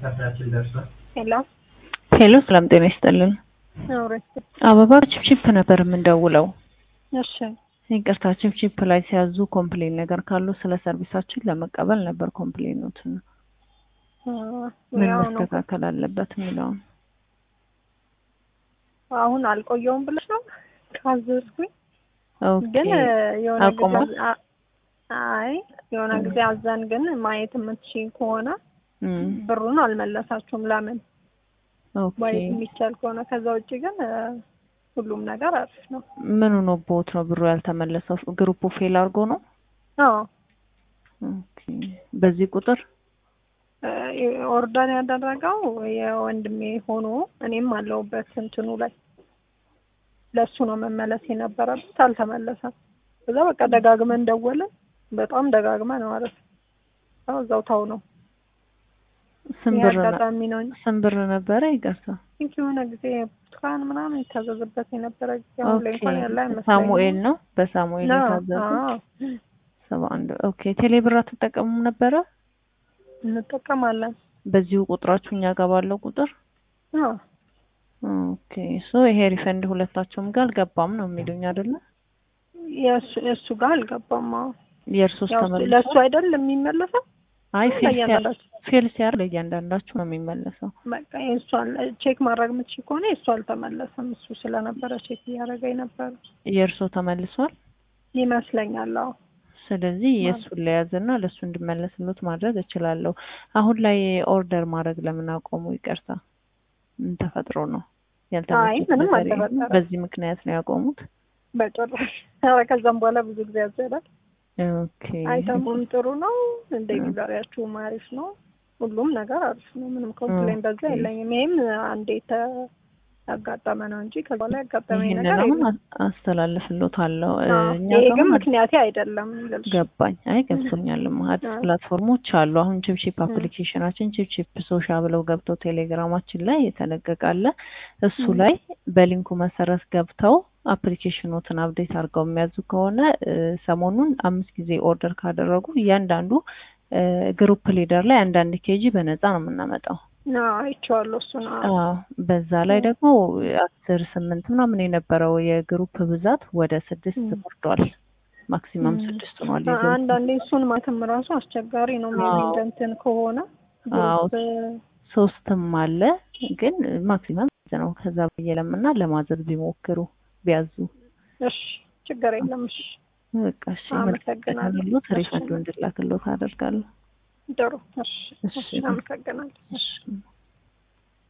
ካርዳችን ደርሷል። ሄሎ ሄሎ ሰላም ጤና ይስጥልን። አውረስ አበባ ቺፕቺፕ ነበር የምንደውለው። እሺ ይቅርታ ቺፕቺፕ ላይ ሲያዙ ኮምፕሌን ነገር ካሉ ስለ ሰርቪሳችን ለመቀበል ነበር ኮምፕሌኖትን ምን ያው ነው መስተካከል አለበት የሚለውን አሁን አልቆየውም ብለሽ ነው ካዘዝኩኝ ኦኬ ግን የሆነ ጊዜ አቁሞ? አ- አይ የሆነ ጊዜ አዘን ግን ማየት የምትችይ ከሆነ እም፣ ብሩን አልመለሳችሁም ለምን ኦኬ ማየት የሚቻል ከሆነ ከዛ ውጭ ግን እ፣ ሁሉም ነገር አሪፍ ነው ምን ሆኖብዎት ነው ብሩ ያልተመለሰው? ግሩፑ ፌል አድርጎ ነው? አዎ ኦኬ በዚህ ቁጥር እ፣ ኦርደር ያደረገው የወንድሜ ሆኖ እኔም አለሁበት እንትኑ ላይ ለሱ ነው መመለስ የነበረበት አልተመለሰም ከዛ በቃ ደጋግመን ደወልን በጣም ደጋግመን ማለት ነው አዎ እዛው ታው ነው ስንት ይሄ ብር ነ- አጋጣሚ ነው እንጂ ስንት ብር ነበረ? ይቅርታ ቲንክ የሆነ ጊዜ ብርቱካን ምናምን የታዘዘበት የነበረ ጊዜ አሁን ላይ እንኳን ያለ ኦኬ አይመስለኝም ሳሙኤል ነው በሳሙኤል ነው የታዘዘው አዎ ሰባ አንድ ኦኬ ቴሌ ብር አትጠቀሙም ነበረ? እንጠቀማለን በዚሁ ቁጥራችሁ እኛ ጋር ባለው ቁጥር አዎ ኦኬ ሶ ይሄ ሪፈንድ ሁለታቸውም ጋር አልገባም ነው የሚሉኝ አይደለ? የእሱ የእሱ ጋር አልገባም አዎ የእርሶስ ያው ተመልሷል? ለእሱ አይደል የሚመለሰው አይ ፌል ሲያር ለእያንዳንዳችሁ ፌል ሲያር ለእያንዳንዳችሁ ነው የሚመለሰው። በቃ የእሷን ቼክ ማድረግ የምትችል ከሆነ የእሱ አልተመለሰም እሱ ስለነበረ ቼክ እያደረገ የነበረ የእርሶ ተመልሷል። ይመስለኛል አዎ ስለዚህ የእሱን ለያዝና ለእሱ እንድመለስሎት ማድረግ እችላለሁ። አሁን ላይ ኦርደር ማድረግ ለምን አቆሙ? ይቅርታ ምን ተፈጥሮ ነው አይ ያልተመለሱት ምንም ነገር የለም? አልተፈጠረም። በዚህ ምክንያት ነው ያቆሙት? በጭራሽ ኧረ ከዛም በኋላ ብዙ ጊዜ ያዘላል ኦኬ አይተሙም ጥሩ ነው ዴሊቨሪያችሁም አሪፍ ነው ሁሉም ነገር አሪፍ ነው ምንም ኮምፕሌን በዛ ኦኬ። የለኝም ይሄም አንዴ ተ ያጋጠመ ነው እንጂ ከዛ በኋላ ያጋጠመኝ ይህንን ነገር አሁን የለም አ- አስተላልፍሎታለሁ። እ, አዎ፣ እኛ ይሄ ጋር ግን ማለት ምክንያቴ አይደለም ልልሽ ገባኝ። አይ ገብቶኛል። አዲስ አዎ። ፕላትፎርሞች አሉ። አሁን ቺፕቺፕ አፕሊኬሽናችን ቺፕቺፕ ሶሻ ብለው ገብተው ቴሌግራማችን ላይ የተለቀቀ አለ። እሱ ም። ላይ በሊንኩ መሰረት ገብተው አፕሊኬሽኖትን አፕዴት አድርገው የሚያዙ ከሆነ እ፣ ሰሞኑን አምስት ጊዜ ኦርደር ካደረጉ እያንዳንዱ እ፣ ግሩፕ ሊደር ላይ አንዳንድ ኬጂ በነፃ ነው የምናመጣው። አዎ፣ አይቼዋለሁ እሱን አዎ። አዎ በዛ ላይ ደግሞ አስር ስምንት ምናምን የነበረው የግሩፕ ብዛት ወደ ስድስት ም። ወርዷል። ማክሲመም ም። ስድስት ሆኗል። አ- የግሩፕ አንዳንዴ እሱን ማለትም ራሱ አስቸጋሪ ነው ሜቢ አዎ። እንደ እንትን ከሆነ አዎ ግሩፕ ሶስትም አለ ግን ማክሲመም ስድስት ነው። ከዛ በየለምና ለማዘዝ ቢሞክሩ ቢያዙ እሺ ችግር የለም እሺ በቃ እሺ አመሰግናለሁ። መልካም እሺ። ሪፈንዱ እንድላክሎት አደርጋለሁ። ጥሩ እሺ እሺ እሺ አመሰግናለሁ እሺ